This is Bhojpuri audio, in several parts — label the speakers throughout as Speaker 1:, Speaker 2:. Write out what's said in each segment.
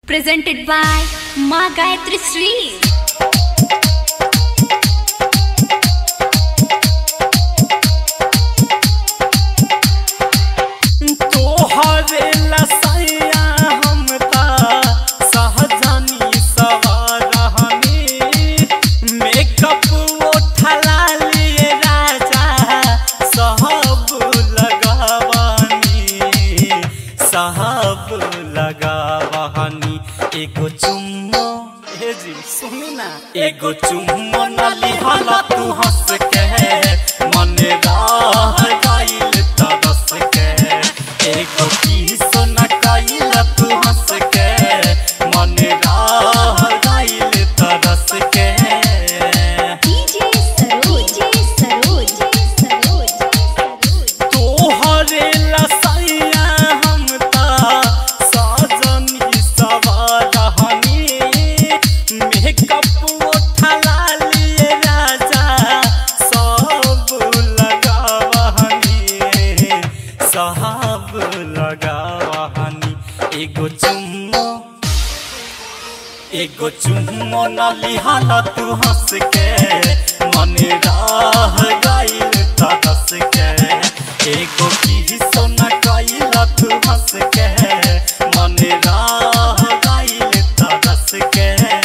Speaker 1: presented by Ma Gayatri Sri.
Speaker 2: तोहरे लसैया हम ता सहजनी सवारहनी मेकअप उठला लिए राजा सहब लगावानी सहब लगावानी एगो चुम्मो हे जी सुनी ना एगो चुम्मो न लिहल तू हंस के मन राह गइल तरस के एगो किसो न कइल तू हंस के मन राह गइल तरस के
Speaker 1: DJ Saroj, Saroj, Saroj, Saroj.
Speaker 2: तोहरे लसैया हम ता सजनी सवारहनी मेकअप उठला लिए राजा सब लगावहनी सब लगावहनी एगो चुम्मो एगो चुम्मो न लिहल तू हंस के मन राह गइल तरस के एगो किसो न कइल तू हंस के मन राह गइल तरस के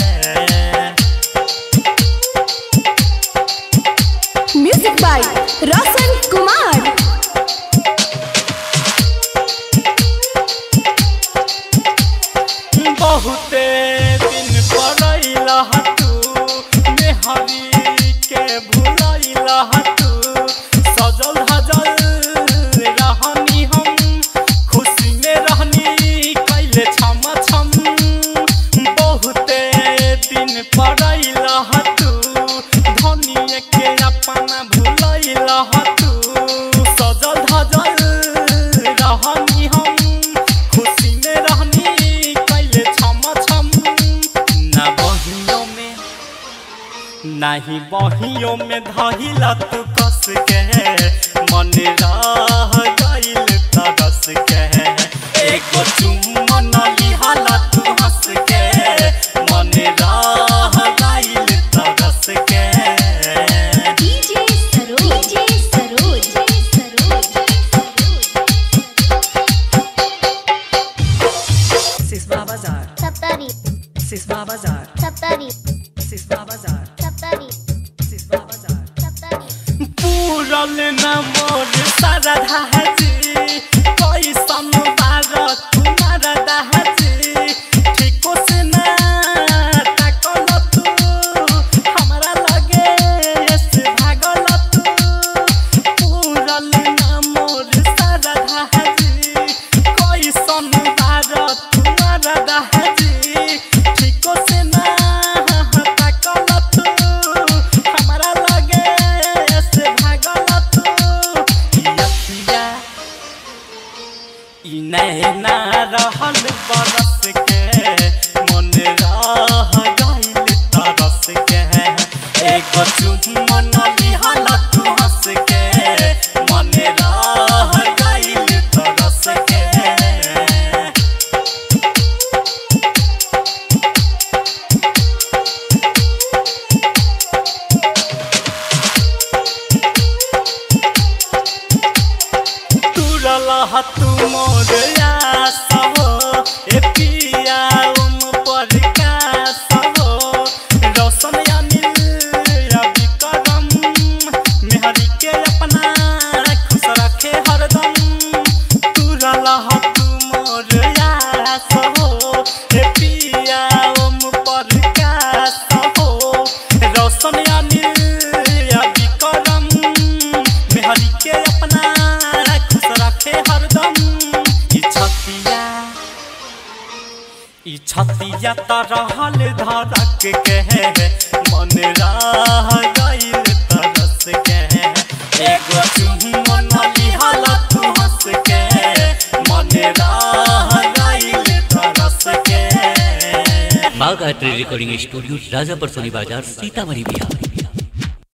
Speaker 3: Music by Rasan Kumar.
Speaker 2: बहुते दिन पड़ैला तू मेहरी के भुलैला तू सजल धजल रहनी हम खुशी में रहनी कैले छम छम बहुते दिन पड़ैला तू धनिए के अपना भुलैला तू सजल धजल रहनी हम खुशी में रहनी कैले छम छम ना बहियों में नाही बहियों में धहिला तू कस के मन राह गइल तरस के एगो चुम्मन लिहाला तू हंस के मन राह गइल तरस के
Speaker 1: DJ Saroj, Saroj, Saroj, Saroj.
Speaker 4: Siswa Bazar,
Speaker 5: Saptari
Speaker 4: Siswa Bazar,
Speaker 5: Saptari
Speaker 4: Siswa Bazar,
Speaker 5: Saptari
Speaker 4: Siswa Bazar.
Speaker 5: Saptari
Speaker 2: पूरल न मोर सरधा जी कैसन बार तुम्हार दहजी ठीको से ना ताकल तू हमरा लगे से भागल तू पूरल न मोर सरधा जी कैसन बार तुम्हार दहजी ठीको से ना ताकल तू हमरा लगे से भागल तू यखिया ई नैना रहल बरस के मन राह गइल तरस के एगो चुम्मन लिहल तू हंस के मन राह गइल तरस के तुरल हतु मोर आसहो ए पिया उम पर कासहो रोशन अनिल रवि करम मेहरी के अपना खुश रखे हरदम तुरल हतु मोर आसहो ए पिया उम पर कासहो रोशन अनिल रवि करम मेहरी के अपना खुश रखे हरदम ई छतिया ई छतिया त रहल धड़क के मन राह गइल तरस के एगो चुम्मन लिहल तू हंस के मन राह गइल तरस के
Speaker 6: माँ गायत्री रिकॉर्डिंग स्टूडियो राजापर सोनी बाजार सीतामढ़ी बिहार